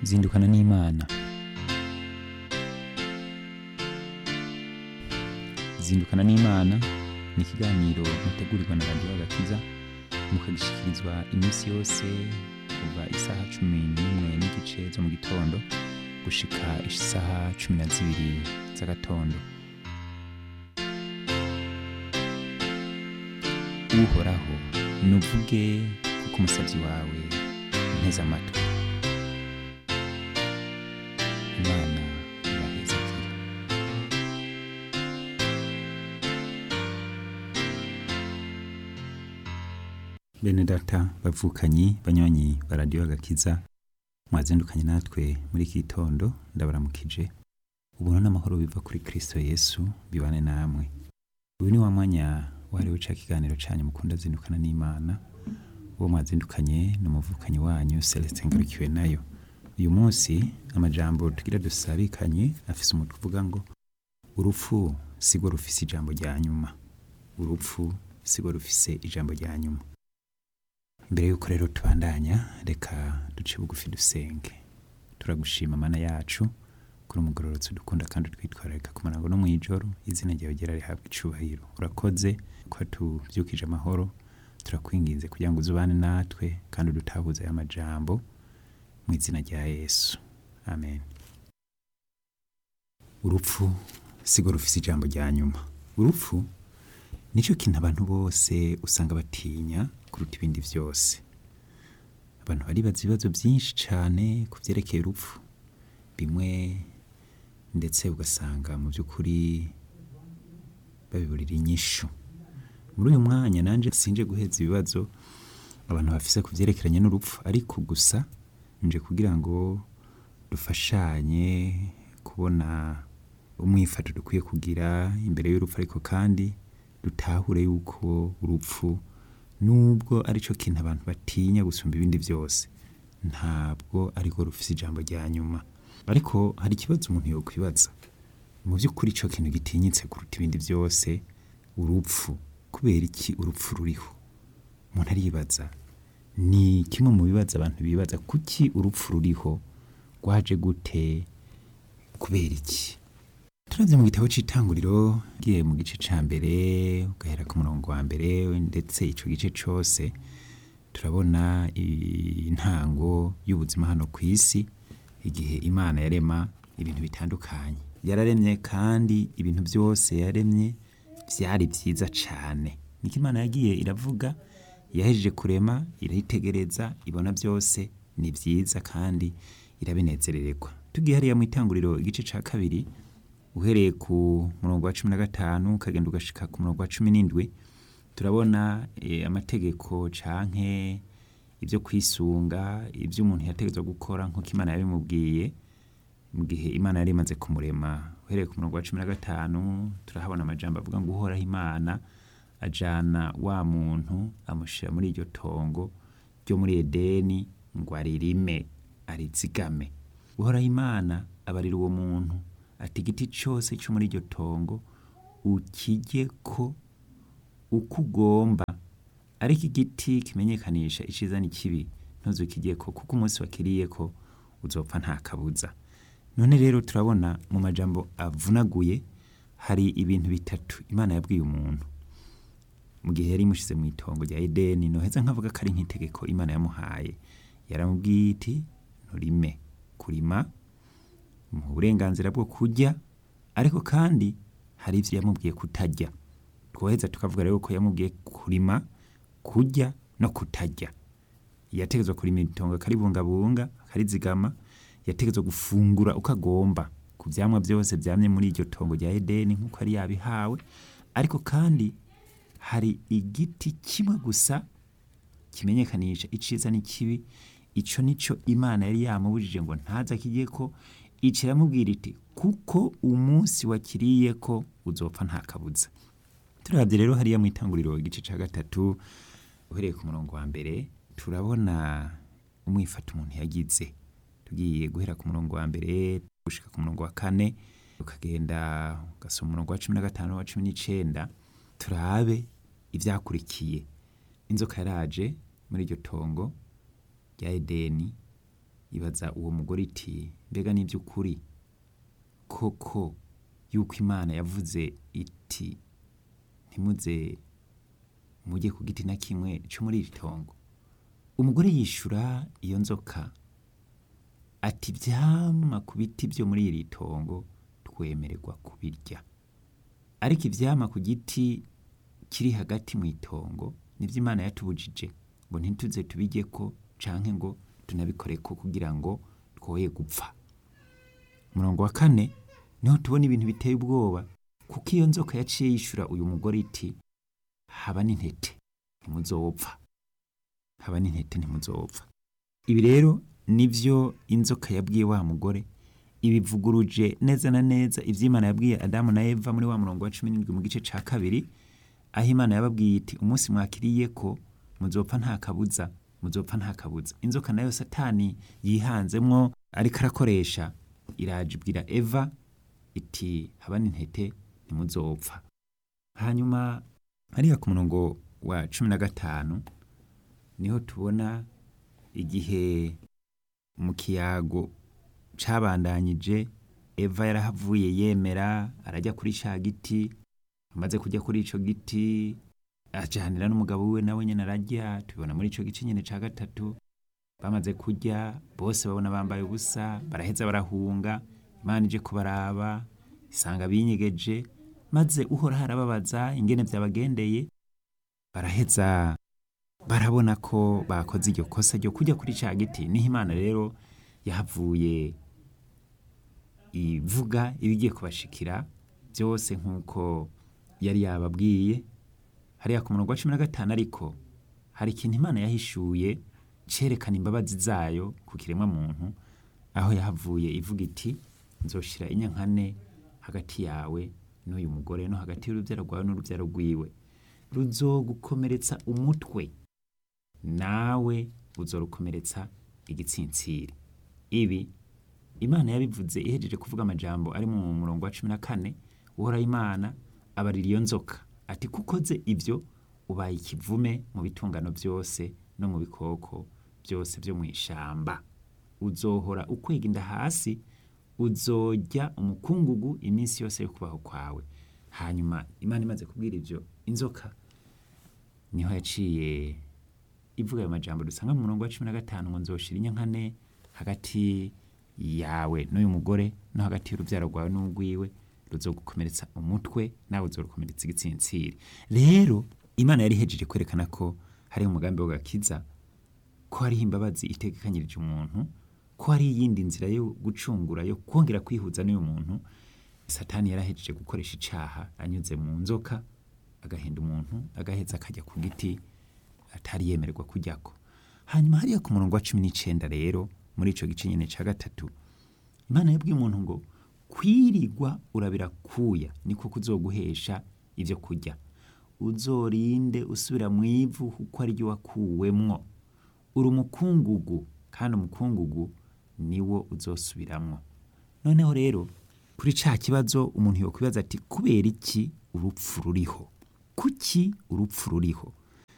zindukana n'imana zindukana n'imana ni ikiganiro mutegurirwa na radiyo agakiza mukagishyikirizwa iminsi yose kuva isaha cumi n'imwe n'igice zo mu gitondo gushika isaha cumi na zibiri z'agatondo uhoraho nuvuge kuko umusabyi wawe nteze amatwi imana ibahezekire bene data bavukanyi banywanyi ba radiyo agakiza mwazindukanye natwe muri iki gitondo ndabaramukije ubuntu n'amahoro biva kuri kristo yesu bibane namwe uyu ni wa mwanya wahariwe ca kiganiro canyu mukunda zindukana n'imana uwo mwazindukanye ni umuvukanyi wanyu celestin ngarukiwe nayo uyu munsi amajambo tugira dusabikanye afise umutwe uvuga ngo urupfu sigo rufise ijambo rya nyuma urupfu sigo rufise ijambo rya nyuma mbere yuko rero tubandanya reka duce bugufi dusenge turagushima mana yacu kuri umugororotsi dukunda kandi twitwararika ku murango no mw'ijoro izina ryawe ryera rihabwa icubahiro urakoze ko tuvyukije amahoro turakwinginze kugira ngo uzubane natwe kandi udutahuze aya majambo mu izina rya yesu amen urupfu sigo rufise ijambo rya nyuma urupfu nicyo kintu abantu bose usanga batinya kuruta ibindi byose abantu baribaza ibibazo byinshi cyane ku byerekeye urupfu bimwe ndetse ugasanga mu by'ukuri babiburira inyishu muri uyu mwanya nanjye sinje guheza ibibazo abantu bafise ku byerekeranye n'urupfu ariko gusa nje kugira ngo dufashanye kubona umwifato dukwiye kugira imbere y'urupfu ariko kandi dutahure yuko urupfu nubwo aricyo kintu abantu batinya gusumba ibindi byose ntabwo ariko rufise ijambo rya nyuma ariko hari ikibazo umuntu yokwibaza mu by'ukuri icyo kintu gitinyitse kuruta ibindi byose urupfu kubera iki urupfu ruriho umuntu aribaza ni kimwe mu bibazo abantu bibaza kuki urupfu ruriho rwaje gute kubera iki turavye mu gitabo c'itanguriro giye mu gice ca mbere ugahera ku murongo wa mbere ndetse ico gice cose turabona intango y'ubuzima hano ku isi igihe imana yarema ibintu bitandukanye yararemye kandi ibintu byose yaremye vyari vyiza cane niko imana yagiye iravuga yahejeje kurema irayitegereza ibona byose ni vyiza kandi irabinezerererwa tugiye hariya mu itanguriro igice ca kabiri uhereye ku murongo wa cumi na gatanu ukagenda ugashika ku murongo wa cumi n'indwi turabona e, amategeko canke ibyo kwisunga ibyo umuntu yategetswe gukora nk'uko imana yabimubwiye mu gihe imana yari imaze kumurema uhereye ku murongo wa cumi na gatanu turahabona amajambo avuga ngo uhoraho imana ajana wa muntu amushyira muri iryo tongo ryo muri edeni ngo aririme arizigame uhoraho imana abarira uwo muntu ati igiti cyose cyo muri iryo tongo ukijye ko uko ugomba ariko igiti kimenyekanisha icyiza n'ikibi ntuzukijye ko kuko umunsi wakiriye ko uzopfa nta kabuza none rero turabona mu majambo avunaguye hari ibintu bitatu imana yabwiye umuntu mu gihe yari imushyize mu itongo rya edeni noheza nkavuga ko ari nk'itegeko imana yamuhaye yaramubwiye iti nturime kurima mu burenganzira bwo kurya ariko kandi hari ibyo yamubwiye kutajya twoheza tukavuga rero ko yamubwiye kurima kurya no kutajya yategetswe kurima itongo akaribungabunga akarizigama yategetswe gufungura uko agomba ku byamwa byose byamye muri iryo tongo rya edeni nk'uko yari yabihawe ariko kandi hari igiti kimwe gusa kimenyekanisha iciza n'ikibi ico nico imana yari yamubujije ngo ntaza kijye ko ico iramubwira iti kuko umunsi wakiriye ko uzopfa nta kabuza turabye rero hariya mu itanguriro igice ca gatatu uhereye ku murongo wa mbere turabona umwifata umuntu yagize tugiye guhera ku murongo wa mbere gushika ku murongo wa kane ukagenda ugasoma umurongo wa cumi na gatanu wa cumi n'icenda turabe ivyakurikiye inzoka yaraje muri iryo tongo rya edeni ibaza uwo mugore iti mbega ni by'ukuri koko yuko imana yavuze iti ntimuze mujye ku giti na kimwe cyo muri iri tongo umugore yishura iyo nzoka ati ibyama ku biti byo muri iri tongo twemererwa kubirya ariko ibyama ku giti kiri hagati mu itongo nibyo imana yatubujije ngo ntituze tubijye ko canke ngo tunabikore ko kugira ngo twoye gupfa umurongo wa kane niho tubona ibintu biteye ubwoba kuko iyo nzoka yaciye yishura uyu mugore iti haba n'intete ntimuzopfa haba n'intete ntimuzopfa ibi rero nivyo inzoka yabwiye wa mugore ibivuguruje neza na neza ivy'imana yabwiye adamu na eva muri wa murongo wa cumi n'indwi mu gice ca kabiri aho imana yababwiye iti umunsi mwakiriye ko muzopfa nta kabuza muzopfa nta kabuza inzoka nayo satani yihanzemwo ariko arakoresha iraje ibwira eva iti haba n'intete ntimuzopfa hanyuma hariya ku murongo wa cumi na gatanu niho tubona igihe mu kiyago cabandanyije eva yarahavuye yemera arajya kuri ca giti amaze kujya kuri ico giti ajanira n'umugabo wiwe nawe nyene ararya tubibona muri ico gice nyene ca gatatu bamaze kurya bose babona bambaye ubusa baraheza barahunga imana ije kubaraba isanga binyegeje maze uhoraho arababaza ingene vyabagendeye baraheza barabona ko bakoze iryo kosa ryo kujya kuri ca giti niho imana rero yahavuye ivuga ibigiye kubashikira byose nk'uko yari yababwiye hariya ku murongo wa cumi na gatanu ariko hari ikintu imana yahishuye cerekana imbabazi zayo ku kiremwa muntu aho yahavuye ivuga iti nzoshira inyankane hagati yawe n'uyu mugore no hagati y'urubyaro rwawe n'urubyaro rwiwe ruzogukomeretsa umutwe nawe uzorukomeretsa igitsintsiri ibi imana yabivuze ihejeje kuvuga amajambo ari mu murongo wa cumi na kane uhoraho imana abarira iyo nzoka ati kukoze ibyo ubaye ikivume mu bitungano byose no mu bikoko byose byo mu ishamba uzohora ukwega inda hasi uzojya umukungugu iminsi yose yo kubaho kwawe hanyuma imana imaze kubwira ibyo inzoka niho yaciye ivuga ayo majambo dusanga mu murongo wa cumi na gatanu ngo nzoshira inyankane hagati yawe n'uyu mugore no hagati y'urubyaro rwawe n'urwiwe ruzogukomeretsa umutwe nawe uzorukomeretsa igitsintsiri rero imana yari ihejeje kwerekana ko hari umugambi wo gakiza ko hariho imbabazi itegekanyirije umuntu ko hari iyindi nzira yo gucungura yo kongera kwihuza n'uyu muntu satani yarahejeje gukoresha icaha anyuze mu nzoka agahenda umuntu agaheza akajya ku giti atari yemererwa kujyako hanyuma hariya ku murongo wa cumi n'icenda rero muri ico gice nyene ca gatatu imana yabwiye umuntu ngo kwirigwa urabira kuya niko kuzoguhesha ivyo kurya uzorinde usubira mu ivu kuko ari ryo wakuwemwo uri umukungugu kandi umukungugu niwo uzosubiramwo noneho rero kuri ca kibazo umuntu yokwibaza ati kubera iki urupfu ruriho kuki urupfu ruriho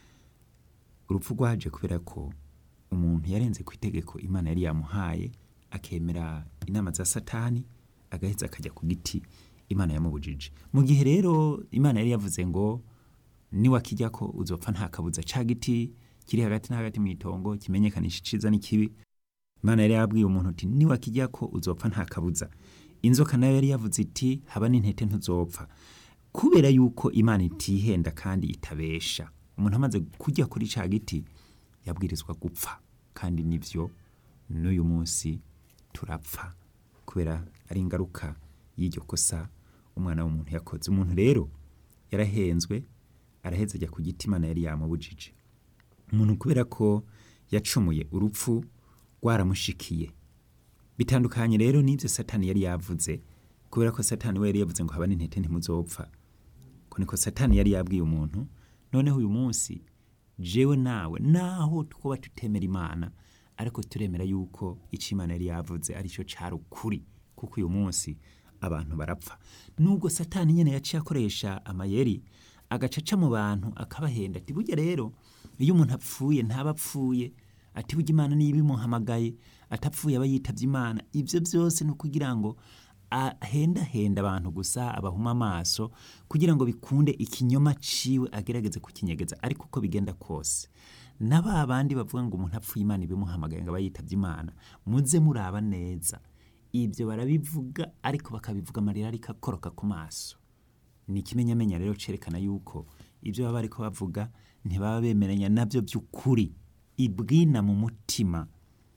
urupfu rwaje kubera ko umuntu yarenze ku itegeko imana yari yamuhaye akemera inama za satani agaheza akajya ku giti imana yamubujije mu gihe rero imana yari yavuze ngo niwakijya ko uzopfa nta kabuza ca giti kiri hagati na hagati mu itongo kimenyekanisha iciza n'ikibi imana yari yabwiye umuntu uti niwakijya ko uzopfa nta kabuza inzoka nayo yari yavuze iti haba n'intete ntuzopfa kubera yuko imana itihenda kandi itabesha umuntu amaze kujya kuri ca giti yabwirizwa gupfa kandi nivyo n'uyu munsi turapfa kubera ari ingaruka y'iryo kosa umwana w'umuntu yakoze umuntu rero yarahenzwe araheza ajya ku giti imana yari yamubujije umuntu kubera ko yacumuye urupfu rwaramushikiye bitandukanye rero n'ibyo satani yari yavuze kubera ko satani we yari yavuze ngo haba n'intete ntimuzopfa ko niko satani yari yabwiye umuntu noneho uyu munsi jewe nawe naho twaba tutemera imana ariko turemera yuko icyo imana yari yavuze aricyo cari ukuri kuko uyu munsi abantu barapfa nubwo satani nyene yaciye akoresha amayeri agacaca mu bantu akabahenda ati burya rero iyo umuntu apfuye ntaba apfuye ati burya imana niyo ibimuhamagaye atapfuye aba yitavye imana ivyo byose ni ukugira ngo ahendahenda abantu gusa abahuma amaso kugira ngo bikunde ikinyoma ciwe agerageze kukinyegeza ariko uko bigenda kose na ba bandi bavuga ngo umuntu apfuye imana ibimuhamagaye ngo aba yitavye imana muze muraba neza ibyo barabivuga ariko bakabivuga amarira ariko akoroka ku maso ni ikimenyamenya rero cerekana yuko ibyo baba bariko bavuga ntibaba bemeranya nabyo by'ukuri ibwina mu mutima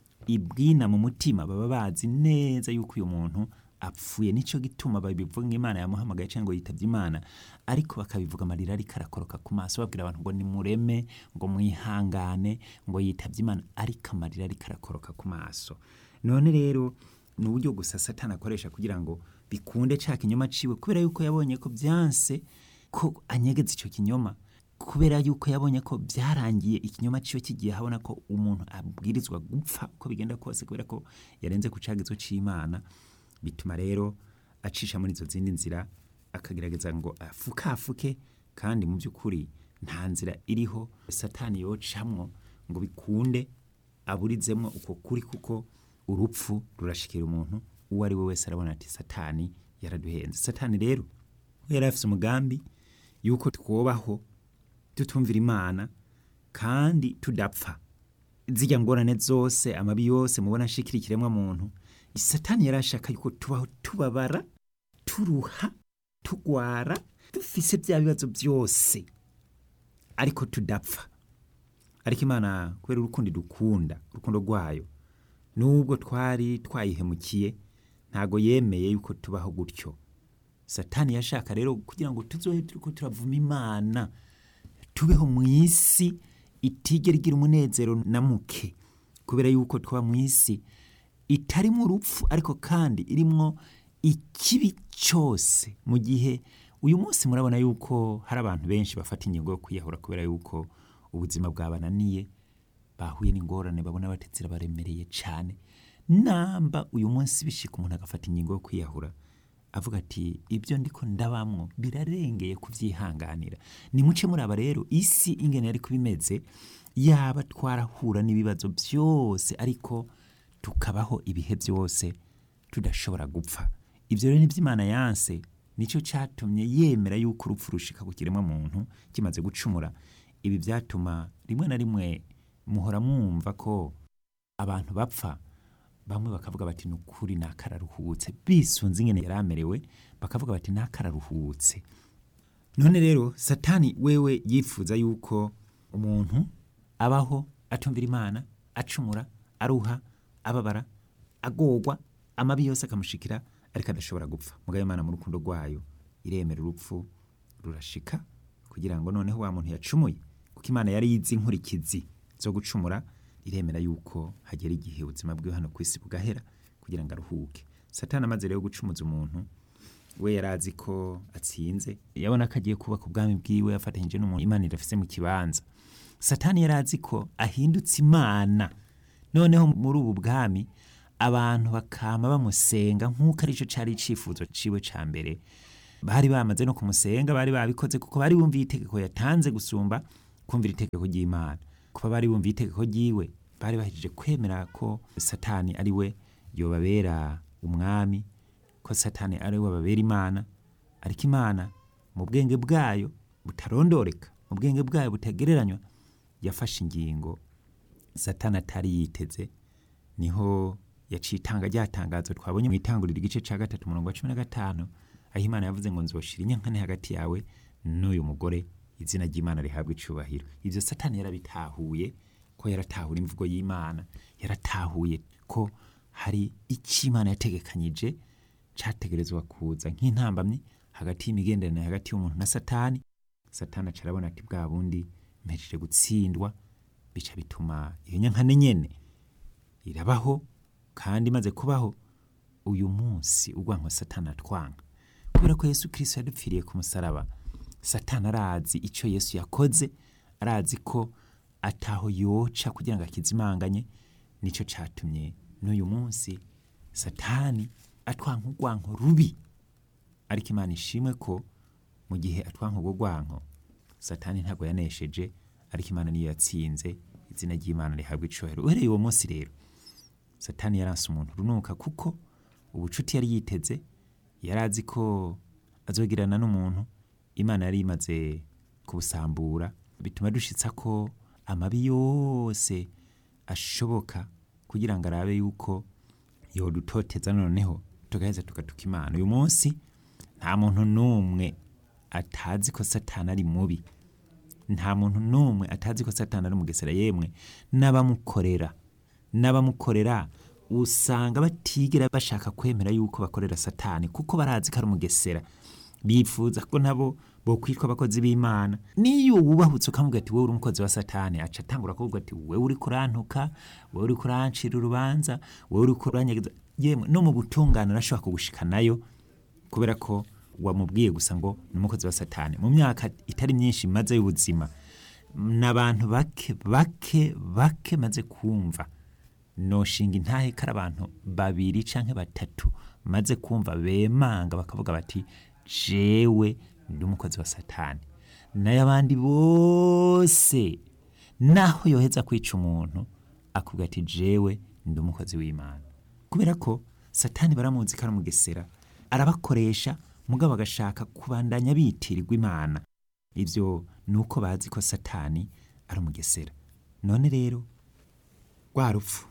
ibwina mu mutima baba bazi neza yuko uyu muntu apfuye nico gituma babivuga ngo imana yamuhamagaye cyangwa ngo yitavye imana ariko bakabivuga amarira ariko arakoroka ku maso babwira abantu ngo nimureme ngo mwihangane ngo yitavye imana ariko amarira ariko arakoroka ku maso none rero ni uburyo gusa satani akoresha kugira ngo bikunde ca kinyoma ciwe kubera yuko yabonye ko byanse ko anyegeza ico kinyoma kubera yuko yabonye ko byarangiye ikinyoma ciwe kigiye habona ko umuntu abwirizwa gupfa uko bigenda kose kubera ko yarenze ku cagizo c'imana bituma rero acisha muri izo zindi nzira akagerageza ngo afukafuke kandi mu by'ukuri nta nzira iriho satani yocamwo ngo bikunde aburizemwo uko kuri kuko urupfu rurashikira umuntu uwo ari we wese arabona ati satani yaraduhenze satani rero yari afise umugambi yuko twobaho tutumvira imana kandi tudapfa zirya ngorane zose amabi yose mubona ashikira ikiremwa muntu satani yari ashaka yuko tubaho tubabara turuha tugwara dufise bya bibazo byose ariko tudapfa ariko imana kubera urukundo dukunda urukundo rwayo nubwo twari twayihemukiye ntago yemeye yuko tubaho gutyo satani yashaka rero kugira ngo tuzohe turiko turavuma imana tubeho mu isi itigera igira umunezero na muke kubera yuko twaba mu isi itarimo urupfu ariko kandi irimwo ikibi cyose mu gihe uyu munsi murabona yuko hari abantu benshi bafata ingingo yo kwiyahura kubera yuko ubuzima bwabananiye bahuye n'ingorane babona batetse baremereye cyane namba uyu munsi bishika umuntu agafata ingingo yo kwiyahura avuga ati ibyo ndiko ndabamwo birarengeye kubyihanganira ni muce muraba rero isi ingene yari kubimeze yaba twarahura n'ibibazo byose ariko tukabaho ibihe byose tudashobora gupfa ibyo rero n'iby'imana yanse nicyo cyatumye yemera yuko urupfu rushika ku kiremwa muntu kimaze gucumura ibi byatuma rimwe na rimwe muhora mwumva ko abantu bapfa bamwe bakavuga bati ni ukuri ni akararuhutse bisunze ingene yari amerewe bakavuga bati ni akararuhutse none rero satani wewe yifuza yuko umuntu abaho atumvira imana acumura aruha ababara agorwa amabi yose akamushikira ariko adashobora gupfa mugabe imana mu rukundo rwayo iremera urupfu rurashika kugira ngo noneho wa muntu yacumuye kuko imana yari yizi inkurikizi zo gucumura iremera yuko hagera igihe ubuzima bwiwe hano ku isi bugahera kugira ngo aruhuke satani amaze rero gucumuza umuntu we yari azi ko atsinze yabona ko agiye kubaka ubwami bwiwe yafatanyije n'umuntu imana irafise mu kibanza satani yari azi ko ahindutse imana noneho muri ubu bwami abantu bakama bamusenga nk'uko aricyo cyari icyifuzo ciwe ca mbere bari bamaze no kumusenga bari babikoze kuko bari bumviye itegeko yatanze gusumba kumvira itegeko ry'imana kuba bari bumviye itegeko ryiwe bari bahejeje kwemera ko satani ari we yobabera umwami ko satani ari we babera imana ariko imana mu bwenge bwayo butarondoreka mu bwenge bwayo butagereranywa yafashe ingingo satani atari yiteze niho yaciye itanga ryatangazo twabonye mu itanguriro igice cya gatatu umurongo wa cumi na gatanu aho imana yavuze ngo nzoshira inyankane hagati yawe n'uyu mugore izina ry'imana rihabwa icubahiro ibyo satani yarabitahuye ko yaratahura imvugo y'imana yaratahuye ko hari icyo imana yategekanyije cyategerezwa kuza nk'intambamyi hagati y'imigenderanire hagati y'umuntu na satani satani aca arabona ati bwa bundi mpejeje gutsindwa bica bituma iyo nyankane nyene irabaho kandi imaze kubaho uyu munsi urwanko satani atwanga kubera ko yesu kirisito yadupfiriye ku musaraba satani arazi icyo yesu yakoze arazi ko ataho yoca kugira ngo akizimanganye nicyo cyatumye n'uyu munsi satani atwanka urwanko rubi ariko imana ishimwe ko mu gihe atwanka urwo rwanko satani ntabwo yanesheje ariko imana niyo yatsinze izina ry'imana rihabwa icubahiro uhereye uwo munsi rero satani yaranse umuntu runuka kuko ubucuti yari yiteze yari azi ko azogirana n'umuntu imana yari imaze kubusambura bituma dushitsa ko amabi yose ashoboka kugira ngo arabe yuko yodutoteza noneho tugaheza tugatuka imana uyu munsi nta muntu n'umwe atazi ko satani ari mubi nta muntu n'umwe atazi ko satani ari umugesera yemwe n'abamukorera n'abamukorera usanga batigera bashaka kwemera yuko bakorera satani kuko barazi ko ari umugesera bifuza ko nabo bokwitwa abakozi b'imana niyo wubahutse ukamubwira ati wowe uri umukozi wa satani aca atangura kuvuga ati wowe uri kurantuka wowe uri kurancira urubanza wowe uri kuranyegeza yemwe no mu butungane arashobora kugushikanayo kubera ko wamubwiye gusa ngo ni umukozi wa satani mu myaka itari myinshi maze y'ubuzima n'abantu bake bake bake maze kumva noshinga intahe kari abantu babiri canke batatu maze kumva bemanga bakavuga bati jewe ndi umukozi wa satani nayo abandi bose naho yoheza kwica umuntu akubwira ati jewe ndi umukozi w'imana kubera ko satani baramuzi ko ari umugesera arabakoresha mugabo agashaka kubandanya bitirirwa imana ivyo ni uko bazi ko satani ari umugesera none rero rwa rupfu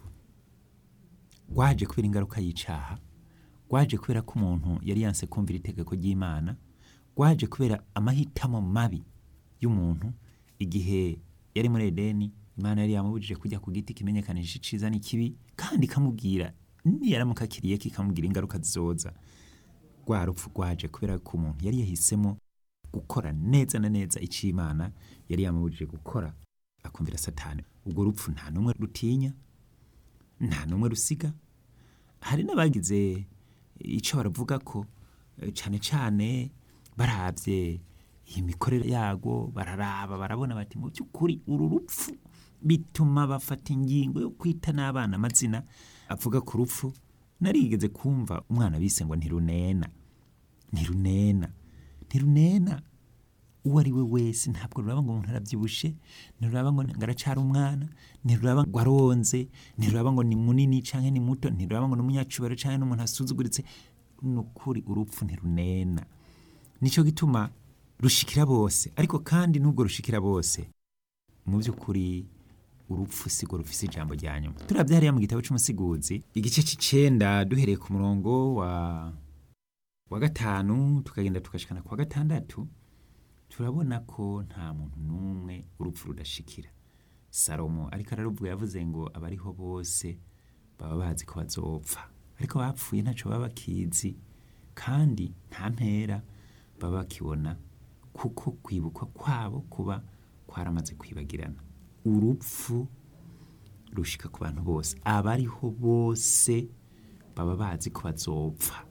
rwaje kubera ingaruka y'icaha rwaje kubera ko umuntu yari yanse kumvira itegeko ry'imana rwaje kubera amahitamo mabi y'umuntu igihe yari muri edeni imana yari yamubujije kujya ku giti kimenyekanisha iciza n'ikibi kandi ikamubwira niyaramuka akiriye kikamubwira ingaruka zizoza rwa rupfu rwaje kubera ko umuntu yari yahisemo gukora neza na neza icyo imana yari yamubujije gukora akumvira satani ubwo rupfu nta n'umwe rutinya nta n'umwe rusiga hari n'abagize icyo baravuga ko eh, cane cane barabye iyi mikorere yago bararaba barabona bati mu by'ukuri uru rupfu bituma bafata ingingo yo kwita n'abana amazina avuga ku rupfu narigeze kumva umwana bise ngo ntirunena ntirunena ntirunena uwo ari we wese ntabwo ruraba ngo umuntu arabyibushe ntiruraba ngo ngaracara umwana ntiruraba ngo aronze ntiruraba ngo ni munini canke ni muto ntiruraba ngo ni umunyacubahiro canke n'umuntu asuzuguritse ni ukuri urupfu ntirunena nico gituma rushikira bose ariko kandi nubwo rushikira bose mu by'ukuri urupfu sigo rufise ijambo rya nyuma turavye hariya mu gitabo c'umusiguzi igice c'icenda duhereye ku murongo wa wa gatanu tukagenda tukashikana kwa gatandatu turabona ko nta muntu n'umwe urupfu rudashikira salomo ariko araruvuga yavuze ngo abariho bose baba bazi ko bazopfa ariko bapfuye ntaco baba bakizi kandi nta mpera baba bakibona kuko kwibukwa kwabo kuba kwaramaze kwibagirana urupfu rushika ku bantu bose abariho bose baba bazi ko bazopfa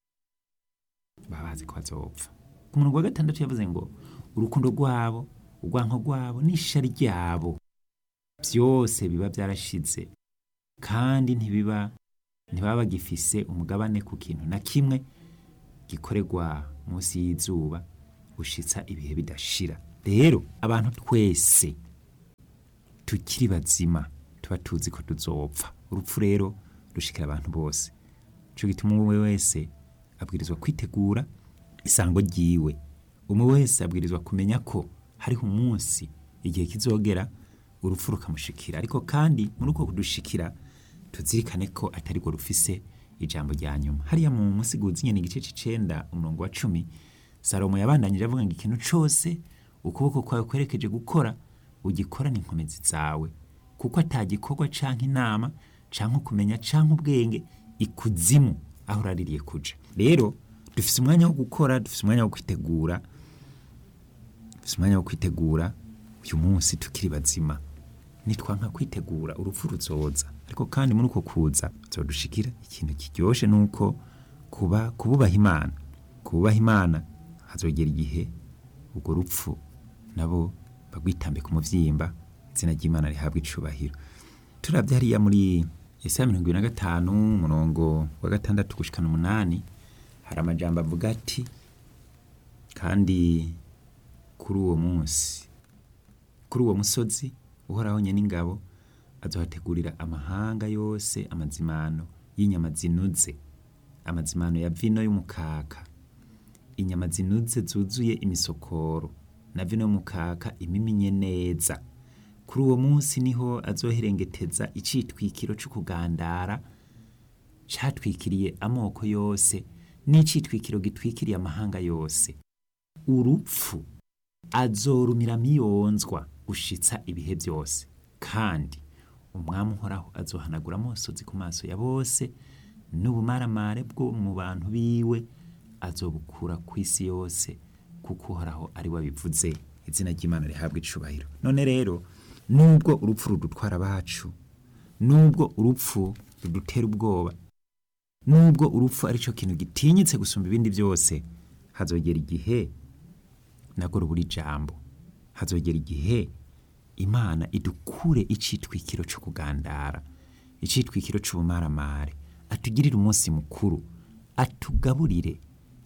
baba bazi ko bazopfa ku murongo wa gatandatu yavuze ngo urukundo rwabo urwanko rwabo n'ishari ryabo byose biba byarashize kandi ntibiba ntibaba bagifise umugabane ku kintu na kimwe gikorerwa munsi y'izuba gushitsa ibihe bidashira rero abantu twese tukiri bazima tuba tuzi ko tuzopfa urupfu rero rushikira abantu bose ico gituma umwe wese abwirizwa kwitegura isango ryiwe umwe wese abwirizwa kumenya ko hariho umunsi igihe kizogera urupfu rukamushikira ariko kandi muri uko kudushikira tuzirikane ko atari rwo rufise ijambo rya nyuma hariya mu musiguzi nyene igice c'icenda umurongo wa cumi salomo yabandanyije avuga ngo ikintu cose ukuboko kwawe kwerekeje gukora ugikorane inkomezi zawe kuko atagikorwa canke inama canke ukumenya canke ubwenge ikuzimu aho uraririye kuja rero dufise umwanya wo gukora dufise umwanya wo kwitegura dufise umwanya wo kwitegura uyu munsi tukiri bazima nitwanka kwitegura urupfu ruzoza ariko kandi muri uko kuza zodushikira ikintu kiryoshe nuko kuba kububaha imana kububaha imana hazogera igihe urwo rupfu nabo bagwitambe ku muvyimba izina ry'imana rihabwa icubahiro turavye hariya muri Yesaya mirongo ibiri na gatanu umurongo wa gatandatu gushikana umunani hari amajambo avuga ati kandi kuri uwo munsi kuri uwo musozi uhoraho nyene ingabo azohategurira amahanga yose amazimano y'inyama zinuze amazimano ya vino y'umukaka inyama zinuze zuzuye imisokoro na vino y'umukaka imiminye neza kuri uwo munsi niho azoherengeteza icitwikiro co kugandara catwikiriye amoko yose n'icitwikiro gitwikiriye amahanga yose urupfu azorumira miyonzwa gushitsa ibihe byose kandi umwami uhoraho azohanagura amosozi ku maso ya bose n'ubumaramare bwo mu bantu biwe azobukura ku isi yose kuko uhoraho ari we abivuze izina ry'imana rihabwa icubahiro none rero nubwo urupfu rudutwara abacu nubwo urupfu rudutera ubwoba nubwo urupfu ari cyo kintu gitinyitse gusumba ibindi byose hazogera igihe nabwo rubura ijambo hazogera igihe imana idukure icitwikiro cyo kugandara icitwikiro c'ubumaramare atugirire umunsi mukuru atugaburire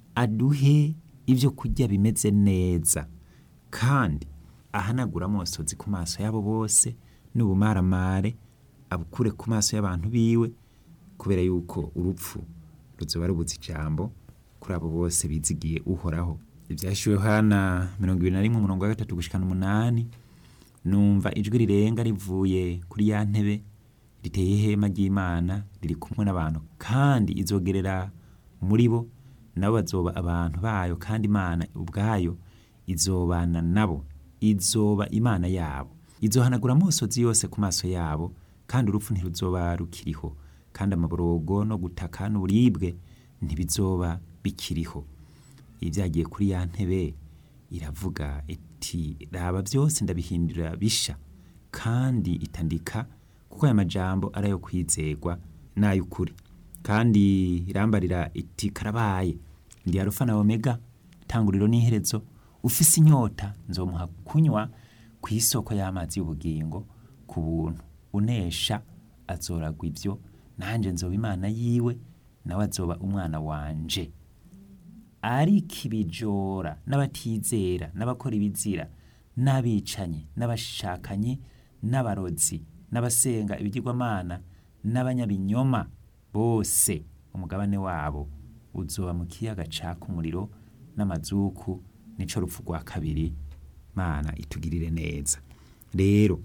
aduhe ibyo kurya bimeze neza kandi ahanagura amosozi ku maso yabo bose n'ubumaramare abukure ku maso y'abantu biwe kubera yuko urupfu ruzoba rubuze ijambo kuri abo bose bizigiye uhoraho ibyashyuwe hana mirongo ibiri na rimwe umurongo wa gatatu gushikana umunani numva ijwi rirenga rivuye kuri ya ntebe riteye ihema ry'imana riri kumwe n'abantu kandi izogerera muri bo nabo bazoba abantu bayo kandi imana ubwayo izobana nabo izoba imana yabo izohanagura amosozi yose ku maso yabo kandi urupfu ntiruzoba rukiriho kandi amaborogo no gutaka n'uburibwe ntibizoba bikiriho ibyagiye kuri ya ntebe iravuga iti raba byose ndabihindura bisha kandi itandika kuko aya majambo ari ayo kwizegwa n'ay'ukuri kandi irambarira iti karabaye ndi arufa na omega tanguriro n'iherezo ufise inyota nzomuha kunywa ku isoko y'amazi y'ubugingo ku buntu unesha azoragwa ibyo nanjye nzoba imana yiwe nawe azoba umwana wanje ariko ibijora n'abatizera n'abakora ibizira n'abicanyi n'abashakanye n'abarozi n'abasenga ibigirwamana n'abanyabinyoma bose umugabane wabo uzoba mu kiyaga caka umuriro n'amazuku nico rupfu rwa kabiri mana itugirire neza rero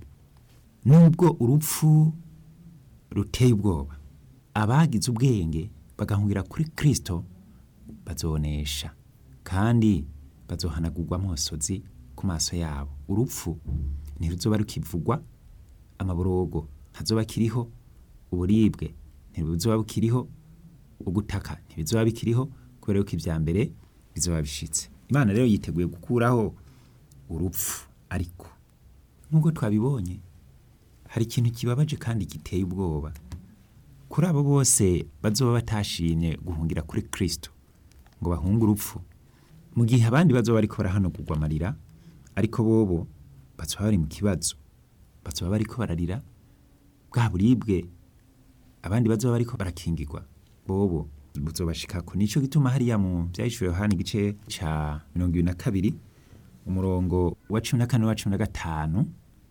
nubwo urupfu ruteye ubwoba abagize ubwenge bagahungira kuri kristo bazonesha kandi bazohanagurwa amosozi ku maso yabo urupfu ntiruzoba rukivugwa amaborogo ntazoba kiriho uburibwe ntibuzoba bukiriho ugutaka ntibizoba bikiriho kubera yuko ibya mbere bizoba bishitse imana rero yiteguye gukuraho urupfu ariko nk'uko twabibonye hari ikintu kibabaje kandi giteye ubwoba kuri abo bose bazoba batashimye guhungira kuri kristo ngo bahunge urupfu mu gihe abandi bazoba bariko barahanagurwa amarira ariko bobo bazoba bari mu kibazo bazoba bariko bararira bwa buribwe abandi bazoba bariko barakingirwa bobo buzobashikako nico gituma hariya mu vyahishuriwe yohana igice ca mirongo ibiri na kabiri umurongo wa cumi na kane n'uwa cumi na gatanu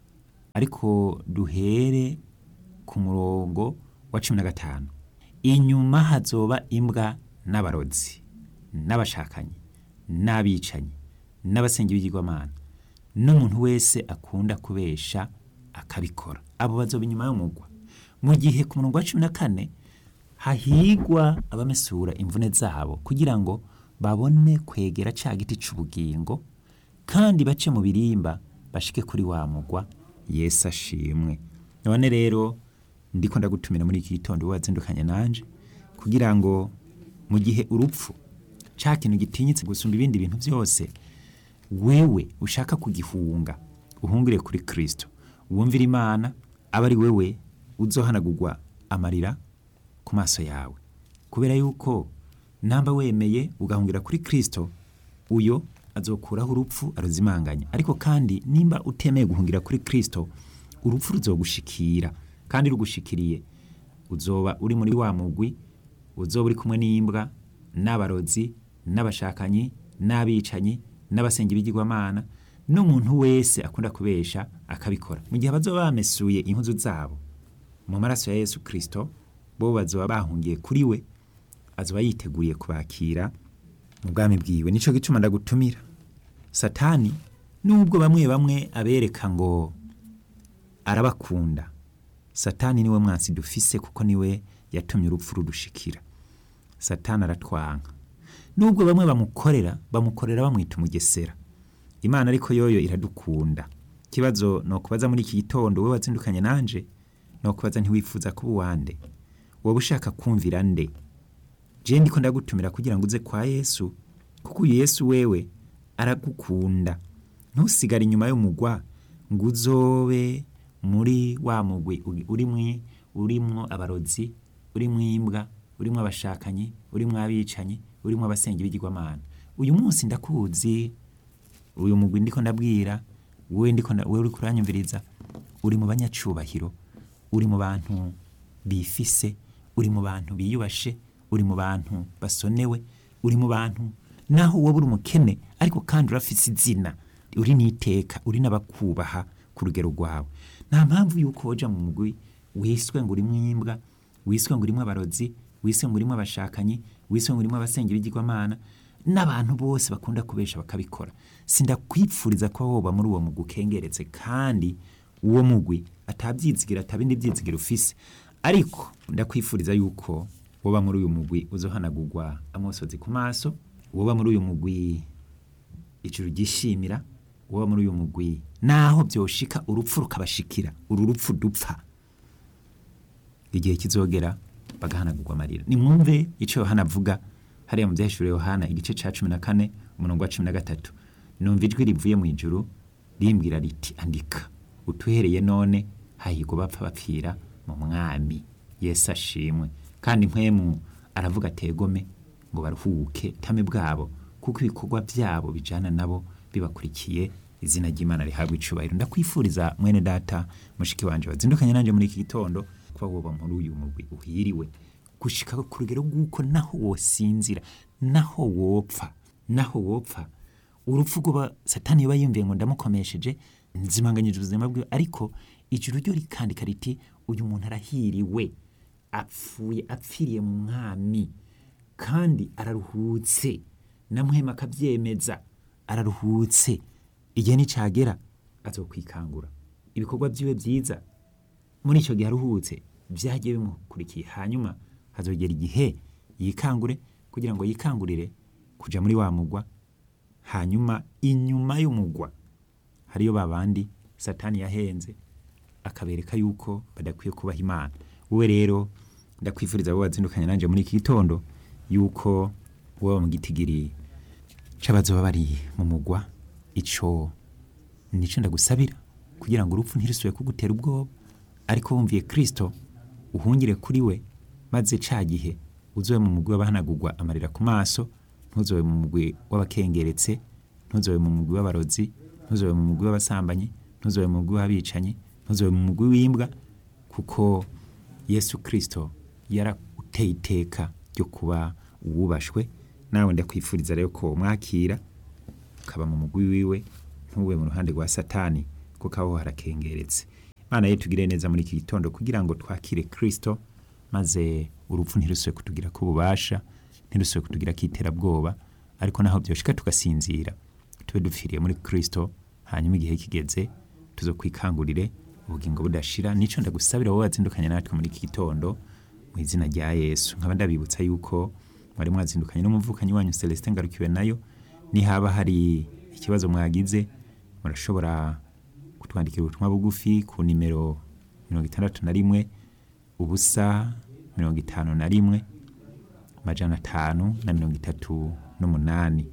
ariko duhere ku murongo wa cumi na gatanu inyuma hazoba imbwa n'abarozi n'abashakanyi n'abicanyi n'abasenga ibigirwamana n'umuntu wese akunda kubesha akabikora abo bazoba inyuma y'umugwa mu gihe ku murongo wa cumi na kane hahigwa abamesura imvune zabo kugira ngo babone kwegera ca giti c'ubugingo kandi bace mu birimba bashike kuri wa mugwa yesu ashimwe none rero ndiko ndagutumira muri iki gitondo wazindukanye nanje kugira ngo mu gihe urupfu ca kintu gitinyitse gusumba ibindi bintu byose wewe ushaka kugihunga uhungire kuri kristo wumvira imana aba ari wewe uzohanagurwa amarira ku maso yawe kubera yuko namba wemeye ugahungira kuri kristo uyo azokuraho urupfu aruzimanganya ariko kandi nimba utemeye guhungira kuri kristo urupfu ruzogushikira kandi rugushikiriye uzoba uri muri wa mugwi uzoba uri kumwe n'imbwa n'abarozi n'abashakanyi n'abicanyi n'abasenga ibigirwamana n'umuntu wese akunda kubesha akabikora mu gihe bazoba bamesuye impuzu zabo mu maraso ya yesu kirisito bo bazoba bahungiye kuri we azoba yiteguriye kubakira mu bwami bwiwe nico gituma ndagutumira satani nubwo bamwe bamwe abereka ngo arabakunda satani niwe mwansi dufise kuko niwe yatumye urupfu rudushikira satani aratwanka nubwo bamwe bamukorera bamukorera bamwita umugesera imana ariko yoyo iradukunda ikibazo ni ukubaza muri iki gitondo wowe wazindukanye nanje ni ukubaza ntiwifuza kuba uwande wowe ushaka kumvira nde je ndiko ndagutumira kugira ngo uze kwa yesu kuko uyu yesu wewe aragukunda ntusigare inyuma y'umugwa ngo uzobe muri wa mugwi urimwo urimwo abarozi urimwo imbwa urimwo abashakanyi urimwo abicanyi urimwo abasenga ibigirwamana uyu munsi ndakuzi uyu mugwi ndiko ndabwira wewe ndiko wewe uriko uranyumviriza uri mu banyacubahiro uri mu bantu bifise uri mu bantu biyubashe uri mu bantu basonewe uri mu bantu naho wowe uri umukene ariko kandi urafise izina uri n'iteka uri n'abakubaha ku rugero rwawe nta mpamvu yuko woja mu mugwi wiswe ngo urimwo imbwa wiswe ngo urimwo abarozi wiswe ngo urimwo abashakanyi wiswe ngo urimwo abasenga ibigirwamana n'abantu bose bakunda kubesha bakabikora sindakwipfuriza ko woba muri uwo mugwi ukengeretse kandi uwo mugwi atabyizigira atabindi byizigira ufise ariko ndakwifuriza yuko woba muri uyu mugwi uzohanagurwa amosozi ku maso woba muri uyu mugwi ijuru ryishimira woba muri uyu mugwi naho byoshika urupfu rukabashikira uru rupfu dupfa igihe kizogera bagahanagurwa amarira nimwumve icyo yohana avuga hariya mu byahishuriwe yohana igice ca cumi na kane umurongo wa cumi na gatatu numva ijwi rivuye mu ijuru rimbwira riti andika utuhereye none hahirwa bapfa bapfira mu mwami yesu ashimwe kandi mpwemu aravuga ategome ngo baruhuke tame bwabo kuko ibikorwa byabo bijana nabo bibakurikiye izina ry'imana rihabwa icubahiro ndakwifuriza mwene data mushiki wanje wazindukanye nanje muri iki gitondo kuba woba muri uyu mugwi uhiriwe gushika ku rugero rw'uko naho wosinzira naho wopfa naho wopfa urupfu rw'uba satani yoba yumviye ngo ndamukomesheje nzimanganyije ubuzima bwiwe ariko ijuru ryo rikandika riti uyu muntu arahiriwe apfuye apfiriye mu mwami kandi araruhutse namuhema akabyemeza araruhutse igihe nicagera azokwikangura ibikorwa byiwe byiza muri icyo gihe aruhutse byagiye bimukurikiye hanyuma hazogera igihe yikangure kugira ngo yikangurire kuja muri wa mugwa hanyuma inyuma y'umugwa hariyo babandi satani yahenze akabereka yuko badakwiye kubaha imana wowe rero ndakwifuriza abo wazindukanye nanje muri iki gitondo yuko wowe mu gitigiri c'abazoba bari mu mugwa ico nico ndagusabira kugira ngo urupfu ntirusubire kugutera ubwoba ariko wumviye kristo uhungire kuri we maze ca gihe uzobe mu mugwi w'abahanagurwa amarira ku maso ntuzobe mu mugwi w'abakengeretse ntuzobe mu mugwi w'abarozi ntuzobe mu mugwi w'abasambanyi ntuzobe mu mugwi w'abicanyi ntuzobe mu mugwi w'imbwa kuko yesu kristo yarateye iteka ryo kuba uwubashwe nawe ndakwifuriza rero ko mwakira ukaba mu mugwi wiwe ntube mu ruhande rwa satani kuko aho harakengeretse imana ye tugire neza muri iki gitondo kugira ngo twakire kristo maze urupfu ntirusubire kutugira ko ububasha ntirusubire kutugira ko iterabwoba ariko naho byoshika tugasinzira tube dupfiriye muri kristo hanyuma igihe kigeze tuzo kwikangurire ubugingo budashira nico ndagusabira wowe wazindukanye natwe muri iki gitondo mu izina rya yesu nkaba ndabibutsa yuko mwari mwazindukanye n'umuvukanyi wanyu celestin ngarukiwe nayo nihaba hari ikibazo mwagize murashobora kutwandikira ubutumwa bugufi ku nimero mirongo itandatu na rimwe ubusa mirongo itanu na rimwe amajana atanu na mirongo itatu n'umunani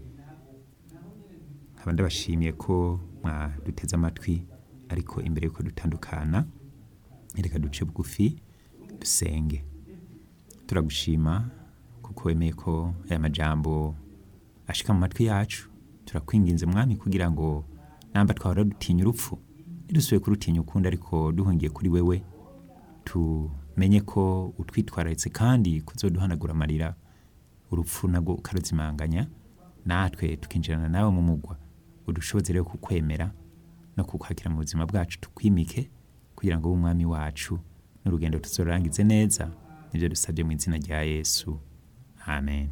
nkaba ndabashimiye ko mwaduteze amatwi ariko imbere yuko dutandukana reka duce bugufi dusenge turagushima kuko wemeye ko aya majambo ashika mu matwi yacu turakwinginze mwami kugira ngo namba twahora dutinya urupfu ntidusubiye kurutinya ukundi ariko duhungiye kuri wewe tumenye ko utwitwararitse kandi kuzoduhanagura amarira urupfu nabwo ukaruzimanganya natwe tukinjirana nawe mu mugwa udushoboze rero kukwemera no kukwakira mu buzima bwacu tukwimike kugira ngo ube umwami wacu n'urugendo tuzorangize neza nibyo dusabye mu izina rya yesu amen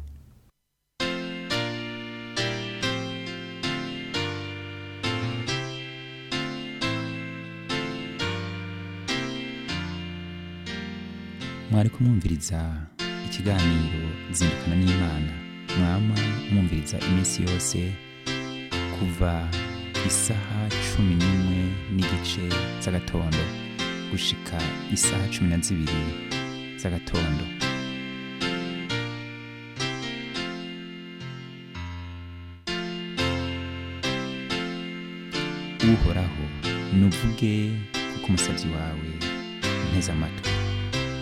mwari kumwumviriza ikiganiro zindukana n'imana mwama mwumviriza iminsi yose kuva isaha cumi n'imwe n'igice z'agatondo gushika isaha cumi na zibiri z'agatondo uhoraho nuvuge kuko umusabyi wawe nteze amatwi